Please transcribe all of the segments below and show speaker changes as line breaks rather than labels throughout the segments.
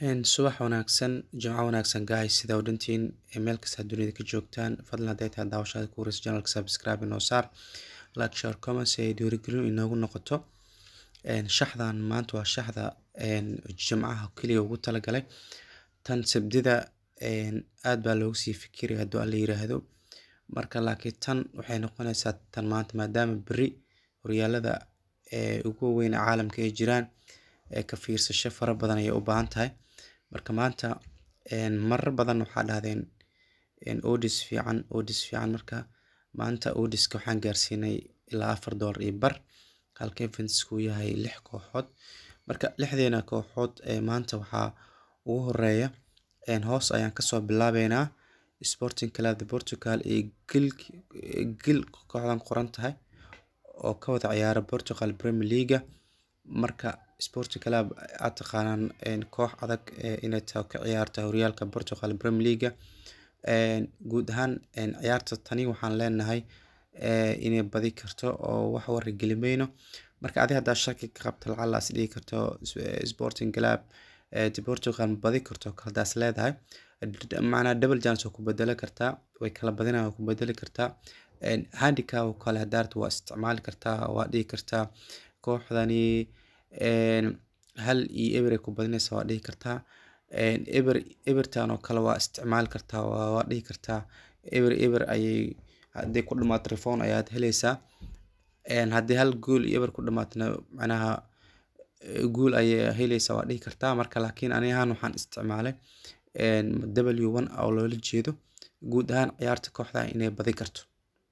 Subax wanaagsan, Jimco wanaagsan guys sida u dhantiin meel kasta dunida ka joogtaan fadlan hadday tahay daawashada ku wareysa channelka subscribe inoo saar like share comment si ay dhiirigelin inoogu noqoto shaxdan maanta waa shaxda jimcaha keliya ugu talagalay tan sabdida aad baa loogu sii fikiri hadduu alla yiraahdo marka laakiin tan waxay noqonaysaa tan maanta maadaama beri horyaalada ugu weyn caalamka ay jiraan ka fiirsasho fara badan ayay u baahan tahay marka maanta marar badan waxaa dhahdeen odis fiican odis fiican marka maanta odiska waxaan gaarsiinay ilaa afar doolar iyo bar halka eventsku yahay lix kooxood marka lixdeena kooxood maanta waxaa ugu horeeya hoos ayaan kasoo bilaabeynaa sporting club de portugal iyo gil kooxdan qoran tahay oo ka wada ciyaara portugal premier leaga marka sporting club aad taqaanaan koox adag inay tahay ka ciyaarta horyaalka portugal premier leaga guud ahaan ciyaarta tani waxaan leenahay inay badi karto oo wax wara gelimayno marka adi haddaa shaki ka qabto lacala is dhigi karto sporting club de portugal badi karto haldaas leedahay macnaa double chance oo ku bedeli kartaa way kala badinaya waa ku bedeli kartaa handicap oo kale hadaarta waa isticmaali kartaa waa dhihi kartaa kooxdani hal iyo eber ay ku badinaysa waa dhihi kartaa eber ebertan oo kale waa isticmaali kartaa waa dhihi kartaa eber eber ayay haddii ku dhamaato telefon ayaad heleysaa haddii hal gool iyo eber ku dhamaatna macnaha guul ayay heleysaa waa dhihi kartaa marka laakiin ani ahaan waxaan isticmaalay w one oo loola jeedo guud ahaan ciyaarta kooxda inay badi karto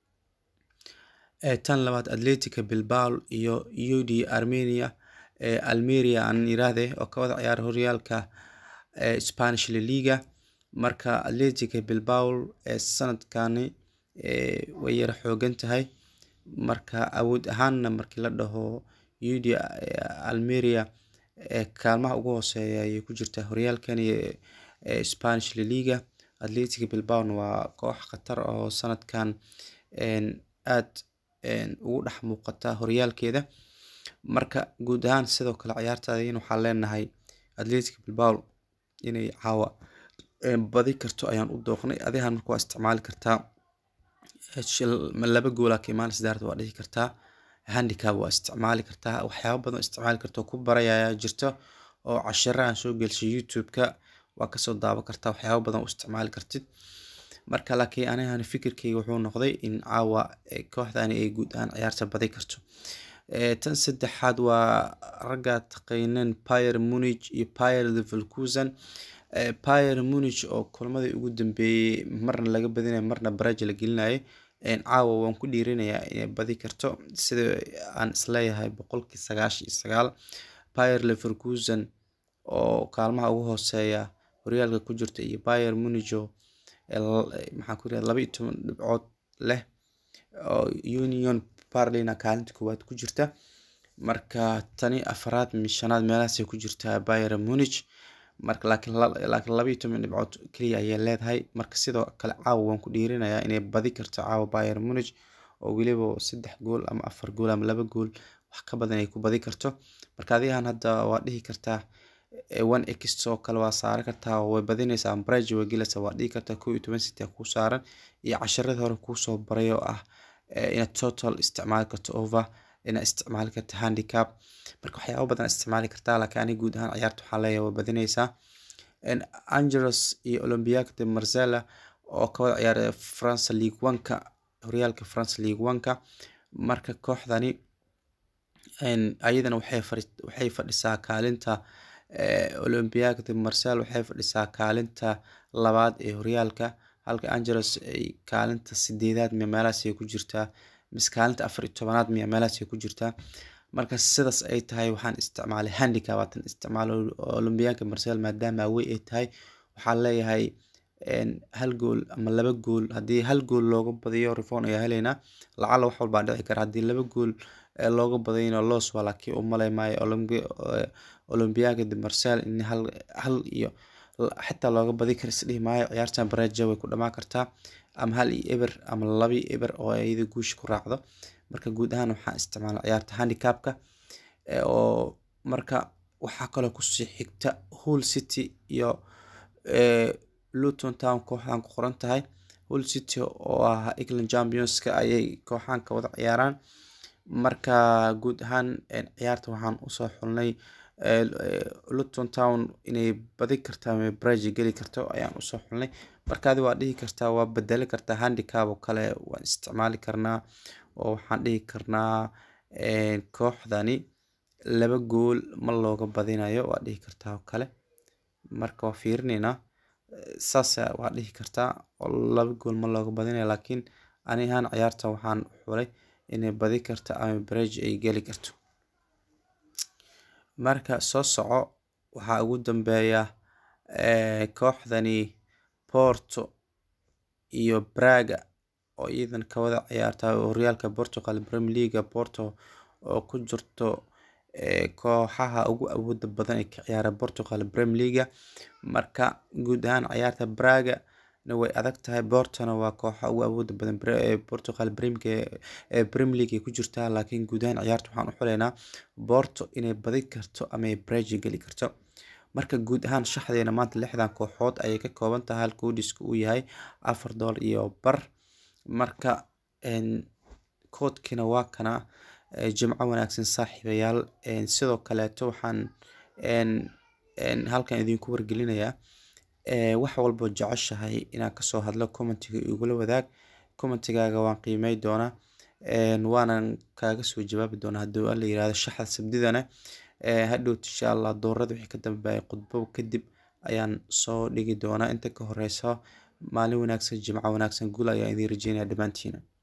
tan labaad atletica bilbao iyo ud armenia almeria aan yiraahde oo ka wada ciyaara horyaalka spanish laliga marka atletica bilbao sanadkani way yara xoogan tahay marka awood ahaanna markii la dhaho ud almeria kaalmaha ugu hooseeya ayay ku jirtaa horyaalkani spanish laliga atletica bilbaona waa koox khatar oo sanadkan aad ugu dhex muuqata horyaalkeeda marka guud ahaan sidoo kale ciyaartaadin waxaan leenahay atletica bilbao inay caawa badi karto ayaan u dooqnay adihan marka waa isticmaali kartaa laba goola ka imaan sidaarta waa dhihi kartaa handicap waa isticmaali kartaa waxyaaba badan isticmaali karta ku barayaya jirto oo cashiro aan soo gelshay youtube-ka waa kasoo daawan kartaa waxyaaba badan u isticmaali kartid marka laakiin anigan fikirkeyga wuxuu noqday in caawa kooxdani ay guud ahaan ciyaarta badi karto tan saddexaad waa ragga taqayneen pier munich iyo pier leverkusen pier munich oo kulmadii ugu dambeeyey marna laga badinaya marna baraja la gelinayay caawa waan ku dhiirinayaa inay badi karto sida aan isleeyahay boqolkii sagaashan iyo sagaal pier leverkusen oo kaalmaha ugu hooseeya horyaalka ku jirta iyo pier municho maxaan ku yirahda laba iyo toban dhibcood leh oo union barlina kaalinta koowaad ku jirta marka tani afaraad shanaad meelahaasay ku jirtaa pier munich marka laakiin laakiin laba iyo toban dhibcood keliya ayay leedahay marka sidoo kale caawa waan ku dhiirinayaa inay badi karto caawa pier munich oo weliba saddex gool ama afar gool ama laba gool wax ka badan ay ku badi karto marka adigan hadda waa dhihi kartaa one x oo kale waa saaran kartaa way badinaysaa ambrage way gelaysaa waa dhihi kartaa kow iyo toban city kuu saaran iyo casharadii hore kuusoo baray oo ah inaad total isticmaali karto over inaad isticmaali karto handicap marka waxyaaba badan isticmaali kartaa laakiin ani guud ahaan ciyaarta waxaa leeyahay way badinaysaa angelos iyo olympiac de marsella oo ka wada ciyaara france league one-ka horyaalka france league one-ka marka kooxdani ayadana waxay fadhisaa kaalinta olympiac de marsel waxay fadhisaa kaalinta labaad ee horyaalka halka angelos ay kaalinta sideedaad miya meelahaas ay ku jirtaa mise kaalinta afar iyo tobanaad miya meelahaas ay ku jirtaa marka sidaas ay tahay waxaan isticmaalay handicap waatan isticmaalo olympiaca marsel maadaama awey ay tahay waxaan leeyahay hal gool ama laba gool haddii hal gool looga badiyo reform ayaa heleynaa lacala wax walbaa dhici kara haddii laba gool looga badayno los waa laakiin u malay maayo olympiaca de marsel in hal hal iyo xitaa looga badi kara isdhihi maayo ciyaartan bareja way ku dhamaan kartaa ama hal iyo eber ama laba iyo eber oo iyada guusha ku raacdo marka guud ahaan waxaan isticmaalay ciyaarta handicapka oo marka waxaa kaloo kusii xigta hull city iyo luton town kooxdan ku qoran tahay hull city oo ah england championska ayay kooxaan ka wada ciyaaraan marka guud ahaan ciyaarta waxaan usoo xulnay luton town inay badi karta ama brige geli karto ayaan usoo xulnay markaadi waa dhihi kartaa waa bedeli kartaa handicab oo kale waan isticmaali karnaa oo waxaan dhihi karnaa kooxdani laba gool ma looga badinayo waa dhihi kartaa oo kale marka waa fiirineynaa saas waa dhihi kartaa oo laba gool ma looga badinayo laakiin ani ahaan ciyaarta waxaan xulay inay badi karto ama brige ay geli karto marka soo soco waxaa ugu dambeeya kooxdani porto iyo braga oo iyadan kawada ciyaarta horyaalka portugal premier leaga porto oo ku jirto kooxaha ugu awooda badan ee ka ciyaara portugal premier leaga marka guud ahaan ciyaarta braga na way adag tahay portona waa kooxa ugu awooda badan portugal premier league ay ku jirtaa laakiin guud ahaan ciyaarta waxaan u xuleynaa porto inay badi karto ama ay brige geli karto marka guud ahaan shaxdeena maanta lixdan kooxood ayay ka kooban tahay halka udhiska uu yahay afar doollar iyo bar marka koodkiina waa kana jimco wanaagsan saaxiibayaal sidoo kaleeto waxaan halkan idinku wargelinayaa wax walboo jeceshahay inaan kasoo hadlo commentiga igula wadaag commentigaaga waan qiimey doonaa waanan kaaga soo jawaabi doonaa haddii alla yirahdo shaxda sabdidana hadhowt insha allah doorada wixii ka dambeeya khudbo kadib ayaan soo dhigi doonaa inta ka horeysa maalin wanaagsan jimco wanaagsan guul ayaan idiin rajeynaya dhammaantiina